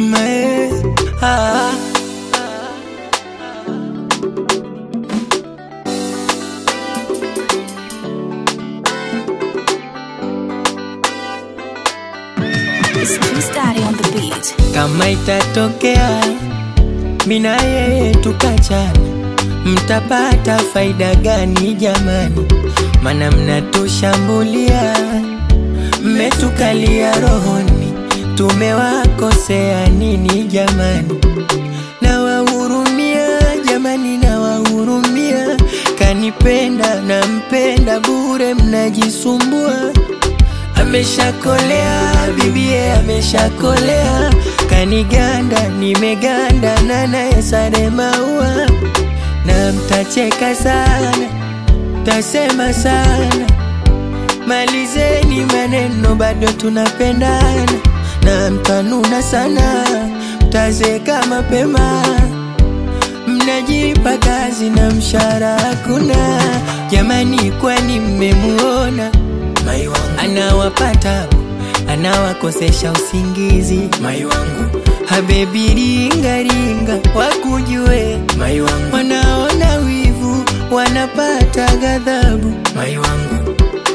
mae ah. It's Chris Daddy on the beat. Kama itatokea mina yeye tukachana, mtapata faida gani jamani? Mana mnatushambulia, mmetukalia rohoni, tumewakosea nini jamani? Nawahurumia jamani, nawahurumia, kanipenda nampenda bure, mnajisumbua Ameshakolea bibie, ameshakolea kaniganda, nimeganda na naye sare maua, na mtacheka sana, mtasema sana, malizeni maneno, bado tunapendana, na mtanuna sana, mtazeka mapema, mnajipa kazi na mshahara hakuna. Jamani, kwani mmemuona mai wangu anawapata anawakosesha usingizi mai wangu habebi ringa ringa wakujue mai wangu wanaona wivu wanapata ghadhabu mai wangu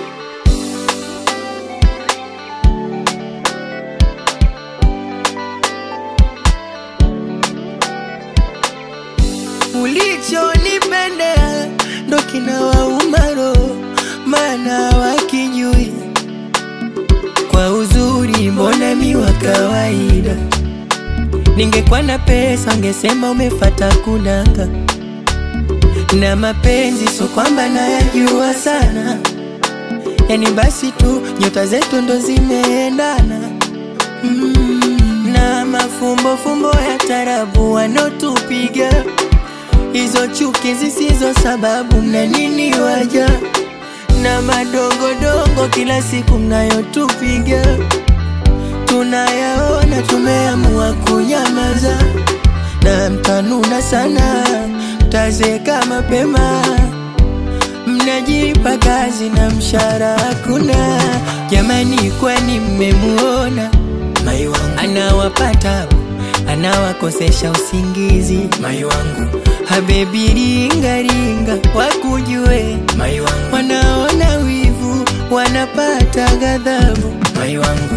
ulichonipendea ndo kinawauma roho, maana wakijui kwa uzuri, mbona mi wa kawaida. Ningekuwa na pesa ungesema umefata kudanga, na mapenzi so kwamba nayajua sana, yani basi tu nyota zetu ndo zimeendana mm, na mafumbo fumbo ya tarabu wanotupiga hizo chuki zisizo sababu, mna nini waja na madongodongo kila siku mnayotupiga, tunayaona, tumeamua kunyamaza, na mtanuna sana, mtazeka mapema, mnajipa kazi na mshahara hakuna. Jamani, kwani mmemuona mai wangu anawapata anawakosesha usingizi mai wangu habebi ringa ringa wakujue mai wangu wanaona wivu wanapata ghadhabu mai wangu